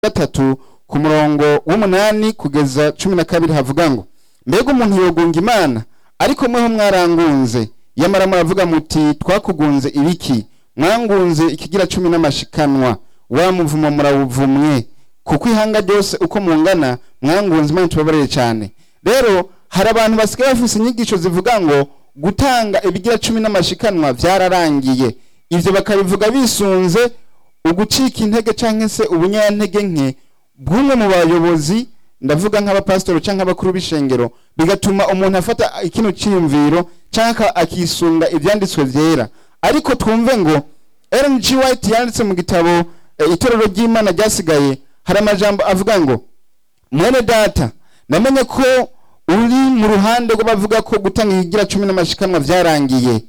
gatatu ku murongo w'umunani kugeza cumi na kabiri havuga ngo mbega umuntu yogunga imana ariko mweho mwarangunze yamara muravuga muti twakugunze ibiki mwangunze ikigira cumi n'amashikanwa wa muvumo murawuvumwe kuko ihanga ryose uko mungana mwangunze imana tubabarire cyane rero hari abantu basigaye bafise inyigisho zivuga ngo gutanga ibigira cumi n'amashikanwa byararangiye ivyo bakabivuga bisunze ugucika intege canke se ubunyantege nke bw'umwe mu bayobozi ndavuga nk'abapasitori canke abakuru b'ishengero bigatuma umuntu afata ikino ciyumviro canke akisunga ivyanditswe vyera ariko twumve ngo Ellen G. White yanditse mu gitabo eh, itorero ry'Imana ryasigaye hari amajambo avuga ngo mwene data namenye ko uri mu ruhande rw'abavuga ko gutanga ikigira cumi n'amashikanwa vyarangiye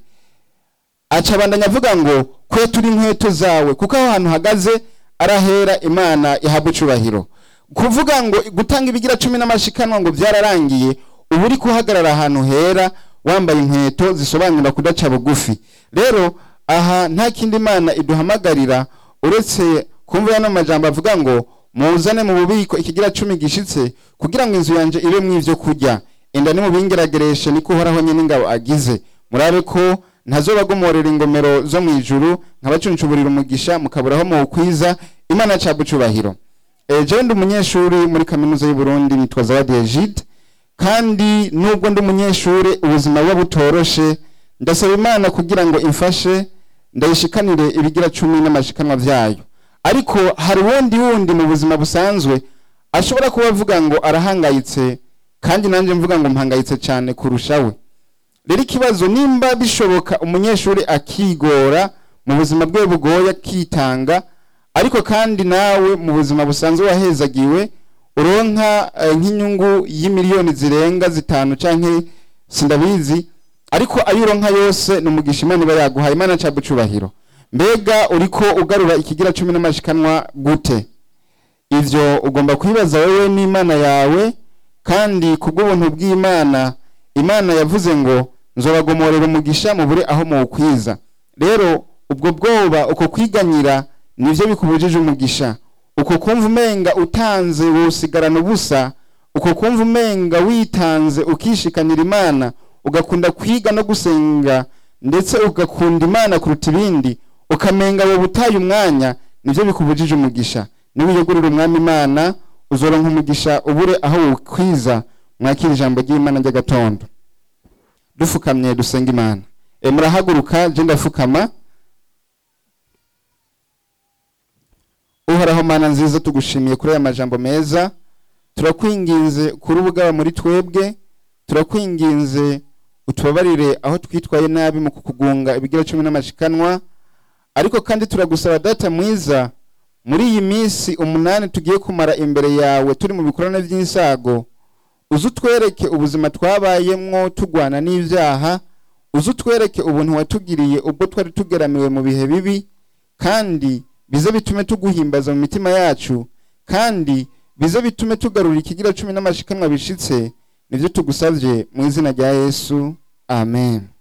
aca abandanya avuga ngo kwetura inkweto zawe kuko aho hantu hagaze arahera imana ihabwa icubahiro kuvuga ngo gutanga ibigira cumi n'amashikanwa ngo byararangiye uba uri kuhagarara ahantu hera wambaye inkweto zisobanura kudaca bugufi rero aha nta kindi imana iduhamagarira uretse kumva yano majambo avuga ngo muzane mu bubiko ikigira cumi gishitse kugira ngo inzu yanje ibe mu ivyo kurya inda nimubingeragereshe niko uhoraho nyene ingabo agize murabe ko ntazobagomorera ingomero zo mu ijuru nkabacuncuburira umugisha mukaburaho mu kwiza imana cabwa icubahiro Eh, jewe ndi umunyeshuri muri kaminuza y'u Burundi nitwa Zawadi Egide kandi nubwo ndi umunyeshuri ubuzima buba butoroshe ndasaba imana kugira ngo imfashe ndayishikanire ibigira cumi n'amashikanwa vyayo ariko hari uwundi wundi mu buzima busanzwe ashobora kuba avuga ngo arahangayitse kandi nanjye mvuga ngo mpangayitse cyane kurushawe rero ikibazo nimba bishoboka umunyeshuri akigora mu buzima bwe bugoye akitanga ariko kandi nawe mu buzima busanzwe wahezagiwe uronka eh, nk'inyungu y'imiliyoni zirenga zitanu canke sindabizi ariko ayo uronka yose ni umugisha imana iba yaguhaye imana ca bucubahiro mbega uriko ugarura ikigira cumi n'amashikanwa gute ivyo ugomba kwibaza wewe n'imana yawe kandi kubw'ubuntu bw'imana imana yavuze ngo nzobagomorera umugisha mubure aho muwukwiza rero ubwo bwoba uko kwiganyira nivyo bikubujije umugisha uko kumva umenga utanze wosigarana ubusa uko kumva umenga witanze ukishikanira imana ugakunda kwiga no gusenga ndetse ugakunda imana kuruta ibindi ukamenga wowe utaye umwanya nivyo bikubujije umugisha niwiyegurira umwami imana uzoronka umugisha ubure aho wukwiza mwakira ijambo ry'imana ry'agatondo dufukamye dusenga imana e, murahaguruka je ndafukama uhoraho mana nziza tugushimiye kuri aya majambo meza turakwinginze kuri ubugaba muri twebwe turakwinginze utubabarire aho twitwaye nabi mu kukugunga ibigira cumi n'amashikanwa ariko kandi turagusaba data mwiza muri iyi minsi umunani tugiye kumara imbere yawe turi mu bikorane by'insago uze utwereke ubuzima twabayemwo tugwana n'ibyaha uze utwereke ubuntu watugiriye ubwo twari tugeramiwe mu bihe bibi kandi bize bitume tuguhimbaza mu mitima yacu kandi bize bitume tugarura ikigira cumi n'amashikanwa bishitse nibyo tugusabye mu izina rya yesu amen